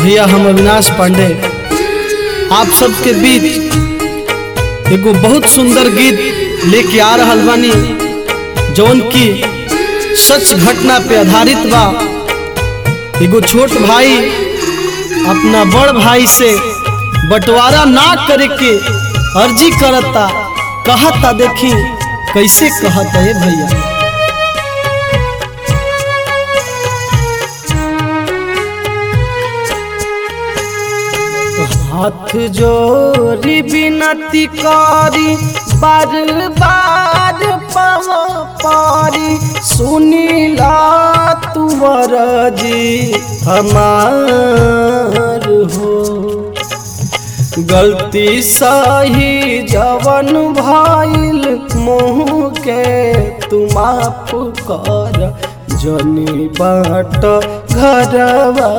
भैया हम अविनाश पांडे आप सबके बीच एगो बहुत सुंदर गीत लेके आ रहल बानी जौन की सच घटना पे आधारित बा एगो छोट भाई अपना बड़ भाई से बंटवारा ना करे के अर्जी करता कहता देखी कैसे कहता है भैया हाथ जोड़ी विनती करी बार बार पव पारी सुनीला तुवर जी हमार हो गलती सही जवन भइल मुँह के तू माफ कर जनी बाट घरवा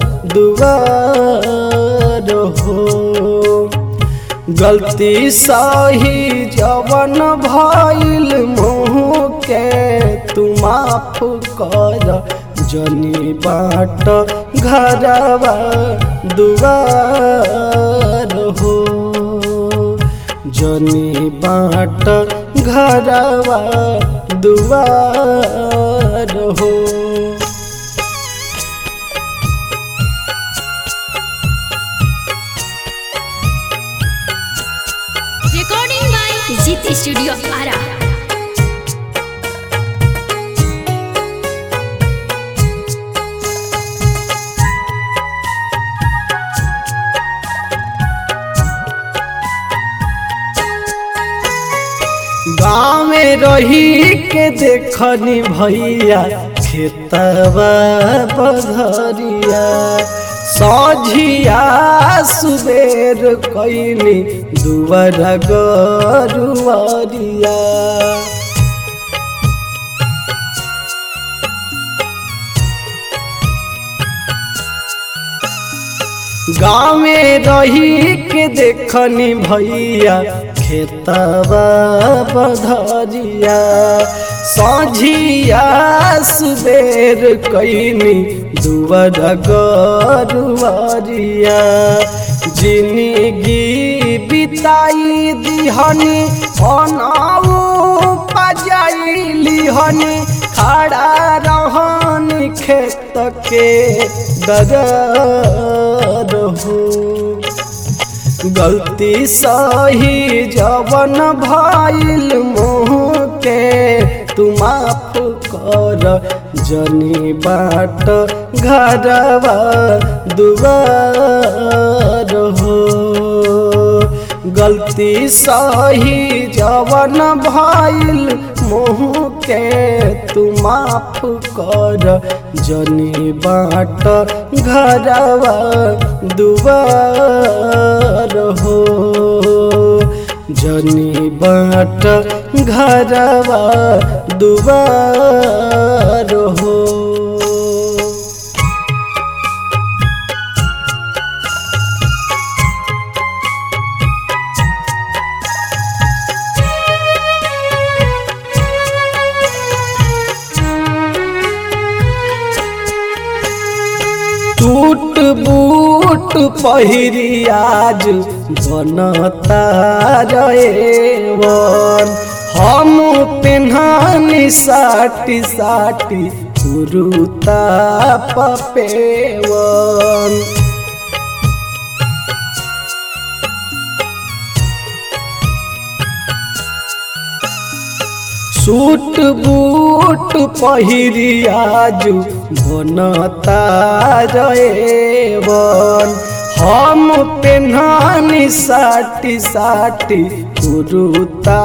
दुआर हो गलती सही जवन भइल मुँह के तू माफ कर जनी बाट घरवा दुआर हो जनी बाट घरवा दुआर हो recording by Zit Studio Ara. गाँव में रही के देखनी भैया खेतवा बधरिया सझिया सुबेर कैनी दुवर गरुआरिया गाँव में रही के देखनी भैया खेतवा बधरिया सझिया सुबेर कैनी दुवर गरुआरिया जिंदगी बिताई दिहनी अनाऊ पजाइली हनी खड़ा रहन खेत के दरद हो गलती सही जवन भइल मुँह के तू माफ कर जनी बाट घरवा दुआर हो गलती सही जवन भइल मुँह के तू माफ कर जनी बाट घरवा दुआर हो जनी बाट घरवा दुआर हो टूट बूट पहिरी आज बनता रेवन हम पेन्हानी साटी साटी कुरुता पपेवन सूट बूट पहिरी आज बनता रेवन हम पेन्हानी साटी साटी कुरुता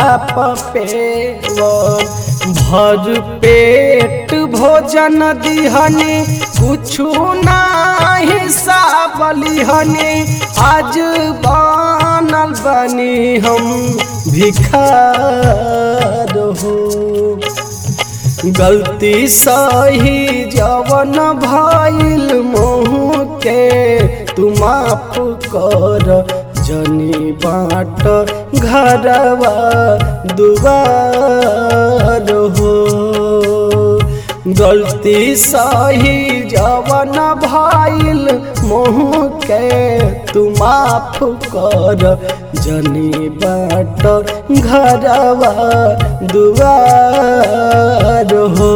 पपेवन भर पेट भोजन दिहनी कुछु नाही साबलिहनी आज बनल बनी हम भिखार हो गलती सही जवन भइल मुँह के तू माफ कर जनी बाट घरवा दुआर हो गलती सही जवन भइल मोह के तू माफ कर जनी बाट घरवा दुआर हो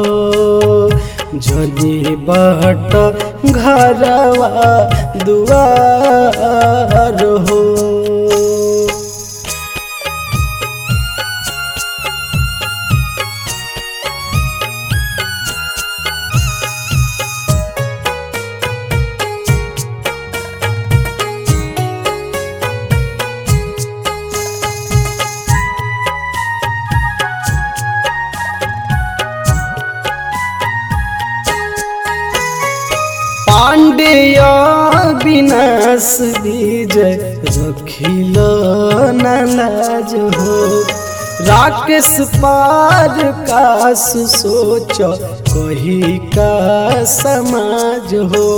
जनी बाट घरवा दुआर हो पांडेय विनाश बीज रखिल नलाज हो राकेश पार कास सोच कही का समाज हो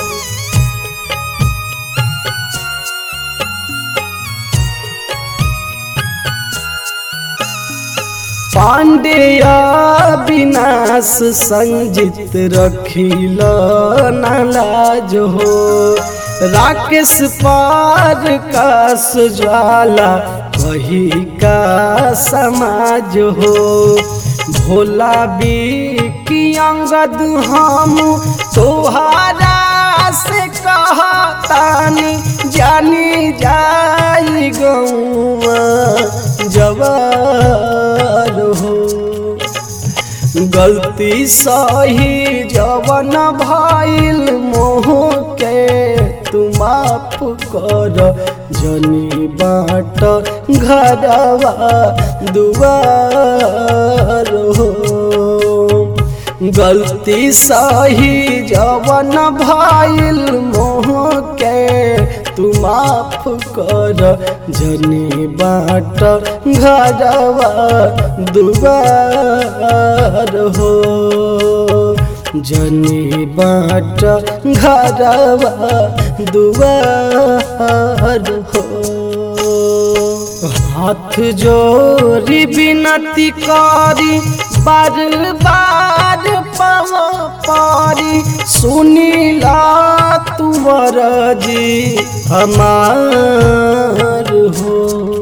पांडेय विनाश संजित रखिल नलाज हो राकेश पार कास ज्वाला वही का समाज हो भोला बी की अंगद हम तोहारा से कहतानी जानी जाई गौआ जवार हो गलती सही जवन भइल मोह के तू माफ कर जनी बाट घरवा दुआर हो गलती सही जवन भइल मोह के तू माफ कर जनी बाट घरवा दुआर हो जनी बाट घरवा दुआर हो हाथ जोड़ी विनती करी बार बार पव पारी सुनीला तुवर जी हमार हो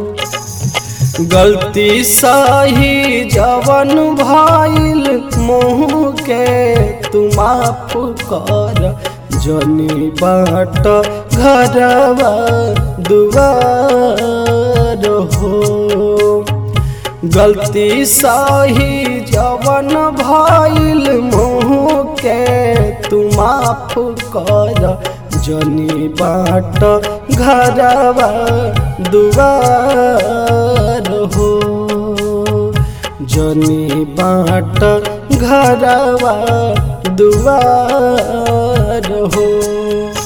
गलती सही जवन भइल मुँह के तू माफ कर जनी बाट घरवा दुआर हो गलती सही जवन भइल मुँह के तू माफ कर जनी बाट घरवा दुआर हो जनी बाट घरवा दुआर हो